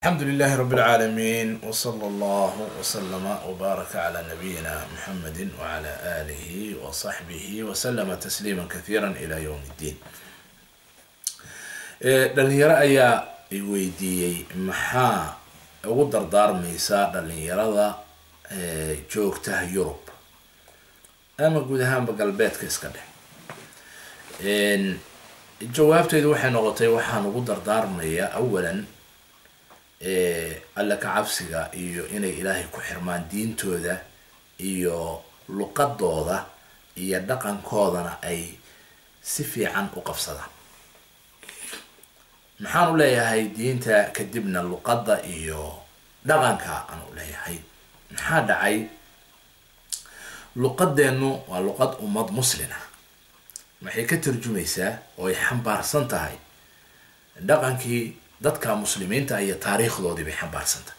الحمد لله رب العالمين وصلى الله وسلم وبارك على نبينا محمد وعلى آله وصحبه وسلم تسليما كثيرا إلى يوم الدين dhalinyaro ayaa i weydiiyey maxaa ugu dardaarmaysaa dhalinyarada joogta yurub ama guud ahaanba galbeedka iska dhex jawaabteydu waxay noqotay waxaan ugu dardaarmayaa awalan alla ka cabsiga iyo inay ilaahay ku xirmaan diintooda iyo luqadooda iyo dhaqankoodana ay si fiican u qabsadaan maxaan u leeyahay diinta kadibna luqadda iyo dhaqanka aan u leeyahay maxaa dhacay luqadeennu waa luqad ummad muslina waxay ka tarjumaysaa oo ay xambaarsan tahay dhaqankii dadka muslimiinta iyo taariikhdoodii bay xambaarsan tahay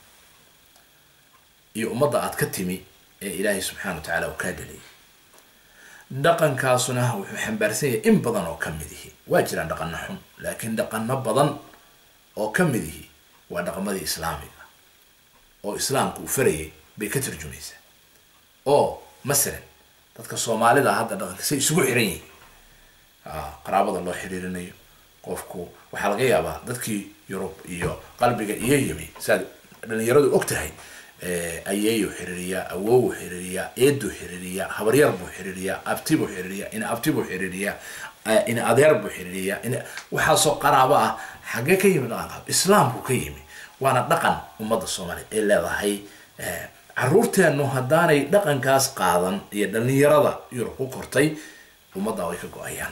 iyo ummadda aad ka timi ee ilaahay subxana wa tacaala uu kaa dhaliyay dhaqankaasuna wuxuu xambaarsan yahay in badan oo ka mid ihi waa jiraan dhaqano xun laakiin dhaqano badan oo ka mid ihi waa dhaqamadii islaamiga oo islaamku uu farayay bay ka tarjumaysaa oo masalan dadka soomaalida hadda dhaqanka say isugu xiran yihiin qaraabada loo xiriirinayo qofku waxaa laga yaabaa dadkii yurub iyo qalbiga iyo yimi siaad dhalinyaradu og tahay ayeeyu xiriiriyaa awoowu xiriiriyaa eeduu xiriiriyaa habaryar buu xiriiriyaa abti buu xiriiriyaa ina abti buu xiriiriyaa ina adeer buu xiriiriyaa in waxaasoo qaraabo ah xaggee ka yimi dhaqanka islaamku ka yimi waana dhaqan ummadda soomaaliya ay leedahay caruurteennu haddaanay dhaqankaas qaadan iyo dhalinyarada yurub ku kortay ummadda way ka go-ayaan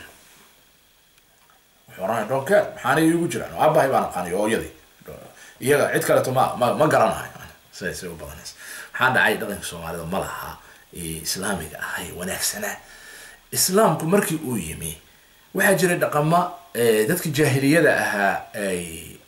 wuxuu oranaya donkeer maxaana iigu jiraan aabahay baan aqaanay hooyadii iyaga cid kaleeto ma ma ma garanayo sidaasay u badanaysa maxaa dhacay dhaqanka soomaalida ma laha islaamiga ahay wanaagsanaa islaamku markii uu yimi waxaa jiray dhaqama dadkii jaahiliyada ahaa ay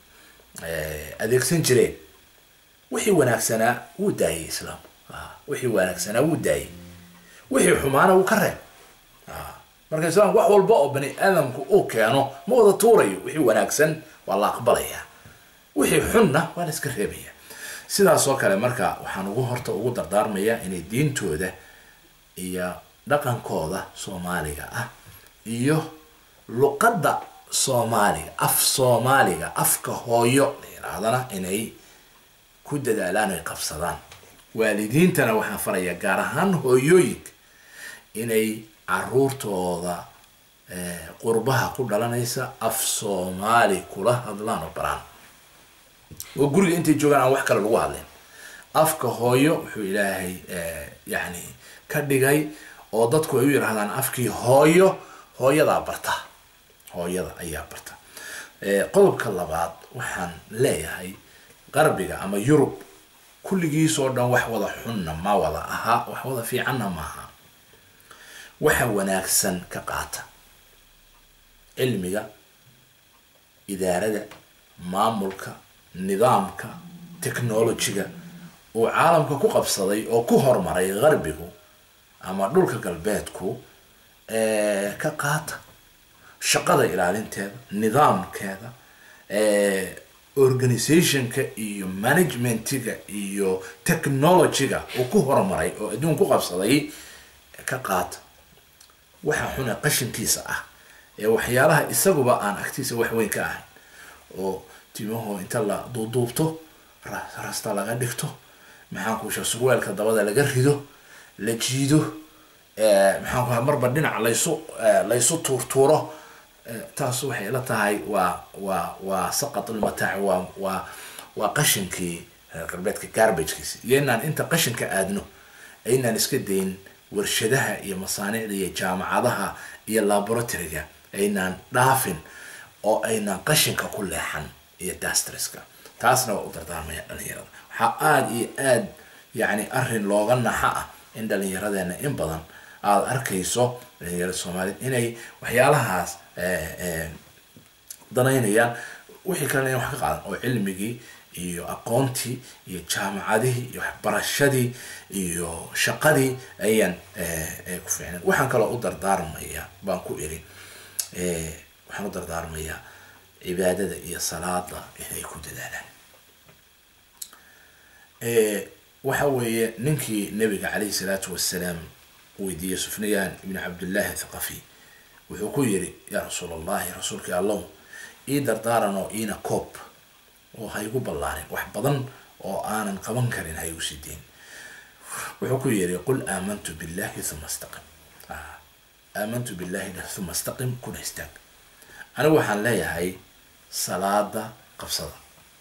adeegsan jireen wixii wanaagsanaa wuu daayay islaamku wixii wanaagsanaa wuu daayay wixii xumaana wuu ka reeb marka islaamku wax walba oo bani aadamku uu keeno ma wada tuurayo wixii wanaagsan waa la aqbalaya wixii xunna waa la iska reebaya sidaas oo kale marka waxaan ugu horta ugu dardaarmayaa inay diintooda iyo dhaqankooda soomaaliga ah iyo luqadda soomaaliga af soomaaliga afka hooyo la yidhaahdana inay ku dadaalaan ay qabsadaan waalidiintana waxaan farayaa gaar ahaan hooyooyinka inay caruurtooda qurbaha ku dhalanaysa af soomaali kula hadlaan oo baraan oo guriga intay joogaan aan wax kale lagu hadleen afka hooyo wuxuu ilaahay yani ka dhigay oo dadku ay u yidhahdaan afkii hooyo hooyadaa barta hooyada ayaa barta qodobka labaad waxaan leeyahay qarbiga ama yurub kulligiisoo dhan wax wada xunna ma wada ahaa wax wada fiicanna maaha waxa wanaagsan ka qaata cilmiga idaarada maamulka nidaamka technologyga uu caalamka ku qabsaday oo ku horumaray qarbigu ama dhulka galbeedku ka qaata shaqada ilaalinteeda nidaamkeeda organizationka iyo managementiga iyo technologyga uu ku horumaray oo adduun ku qabsaday ka qaata waxa xuna qashinkiisa ah ee waxyaalaha isaguba aan agtiisa wax weyn ka ahayn oo timaho inta la duuduubto rasta laga dhigto maxaan kuusha surweelka dabada laga rido la jiido maxaan ku marba dhinac laysu laysu tuurtuuro taas waxay la tahay waa waa waa saqat ulmataac waa waa waa qashinkii reer galbeedka garbagekiisi iyo inaan inta qashinka aadno aynaan iska dayn warshadaha iyo masaanicda iyo jaamacadaha iyo laboratoryga aynaan dhaafin oo aynaan qashinka ku leexan iyo dastreska taasna waa u dardaarmaya dhalinyarada waxaa aada iyo aada yani arrin looga naxa ah in dhalinyaradeena in badan aada arkayso dhalinyarada soomaaliyed inay waxyaalahaas danaynayaan wixii kalena in wax ka qaadan oo cilmigii iyo aqoontii iyo jaamacadihii iyo waxbarashadii iyo shaqadii ayaan ku fiicnan waxaan kaloo u dardaarmaya baan ku iri waxaan u dardaarmayaa cibaadada iyo salaada inay ku dadaalaan waxa weeye ninkii nabiga calayhi salaatu wasalaam weydiiyey sufniyaan ibni cabdillahi thaqafi wuxuu ku yiri yaa rasuul allahi rasuulkii allow ii dardaaran oo iina koob oo ha igu ballaarin wax badan oo aanan qaban karin ha igu sideyn wuxuu ku yiri qul aamantu billahi uma istaqim aamantu billahi uma istaqim kuna istaag anigu waxaan leeyahay salaada qabsada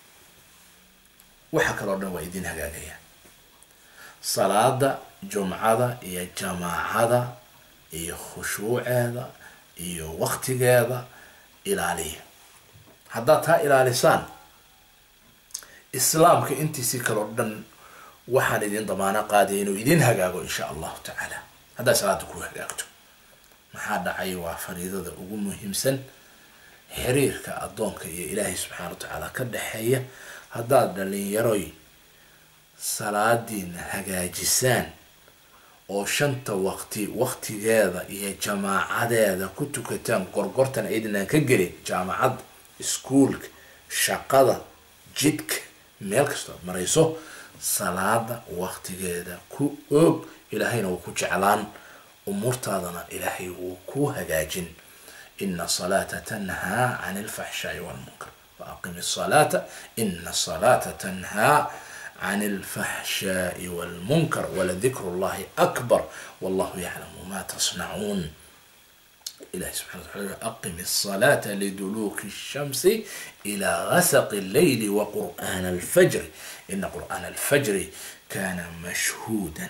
waxa kaloo dhan waa idin hagaagaya salaada jumcada iyo jamaacada iyo khushuuceeda iyo waktigeeda ilaaliya haddaad taa ilaalisaan islaamka intiisii kaloo dhan waxaan idin damaano qaadaya inuu idin hagaago insha allahu tacaala haddaad salaada ku hagaagto maxaa dhacay waa fariidada ugu muhiimsan xiriirka addoonka iyo ilaahay subxaana wa tacaala ka dhexeeya haddaad dhalinyaroy salaadiina hagaajisaan oo shanta waqti waqtigeeda iyo jamaacadeeda ku tukataan gorgortan aydinaan ka gelin jaamacadda iskuolka shaqada jidka meel kastoo ad marayso salaada waqtigeeda ku oog ilaahayna wuu ku jeclaan umuurtaadana ilaahay wuu ku hagaajin ina salaata tanhaa can alfaxshaai walmunkar waaqim salaata ina salaata tanhaa عن الفحشاء والمنكر ولذكر الله أكبر والله يعلم ما تصنعون إلهي سبحانه وتعالى أقم الصلاة لدلوك الشمس إلى غسق الليل وقرآن الفجر إن قرآن الفجر كان مشهودا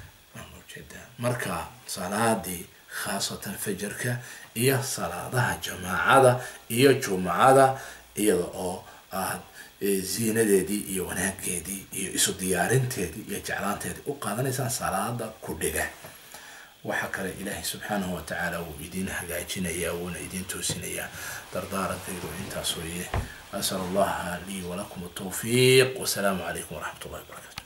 مركا صلاة خاصة فجرك إيا صلاة جماعة إيا جمعة إيا أو آه ziinadeedii iyo wanaageedii iyo isu diyaarinteedii iyo jeclaanteedii u qaadanaysaan salaada ku dhiga waxa kale ilaahay subxaanahu watacaala wuu idin hagaajinayaa wuuna idin toosinayaa dardaarankaygu intaas weeye asal allaha lii walakum tawfiiq wasalaamu calaykum waraxmat ullahi wabarakatu